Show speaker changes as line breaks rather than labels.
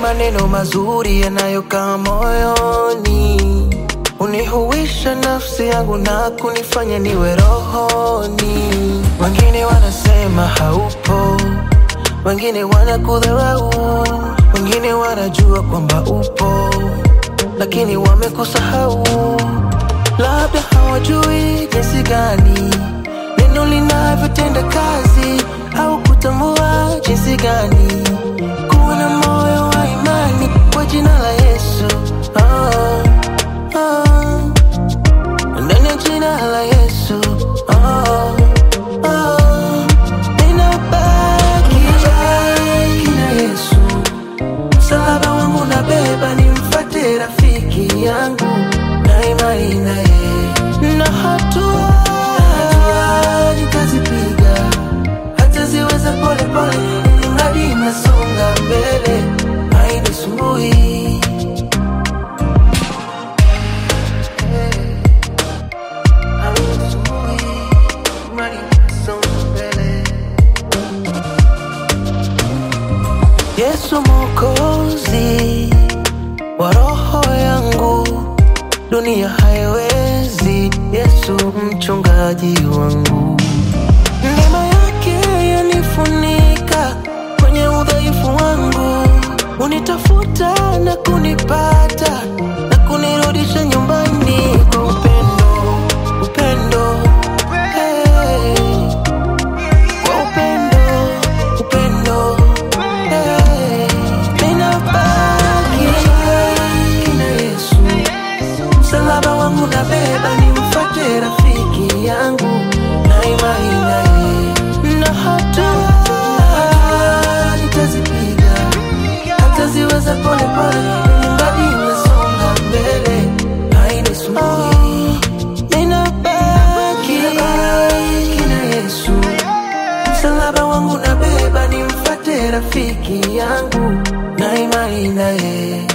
maneno mazuri yanayokaa moyoni, unihuisha nafsi yangu na kunifanya niwe rohoni. Wengine wanasema haupo, wengine wanakudharau, wengine wanajua kwamba upo, lakini wamekusahau. Labda hawajui jinsi gani neno linavyotenda kazi, au kutambua jinsi gani kuwa na moyo wa imani kwa jina la Yesu. Oh, oh. Ndani ya jina la Yesu. Oh, oh. Ninabaki na Yesu. Msalaba wangu nabeba, nimfate rafiki yangu na imani na yeye, na hatua nitazipiga hata ziweza pole pole, mradi nasonga mbele, hainisumbui. Hainisumbui, mradi nasonga mbele. Yesu Mwokozi wa roho yangu, dunia haiwezi. Yesu mchungaji wangu, neema yake yanifunika kwenye udhaifu wangu, unitafuta na kunipata na kunirudisha nyumbani kwa upendo, upendo hey kwa upendo, upendo, hey. Ninabaki na Yesu, msalaba wangu nabeba, nimfate rafiki yangu na imani na yeye, na hatua nitazipiga hata ziweza pole pole, ningali nasonga mbele, hainisumbui. Ninabaki na Yesu msalaba wangu nabeba, nimfate rafiki yangu na imani na yeye.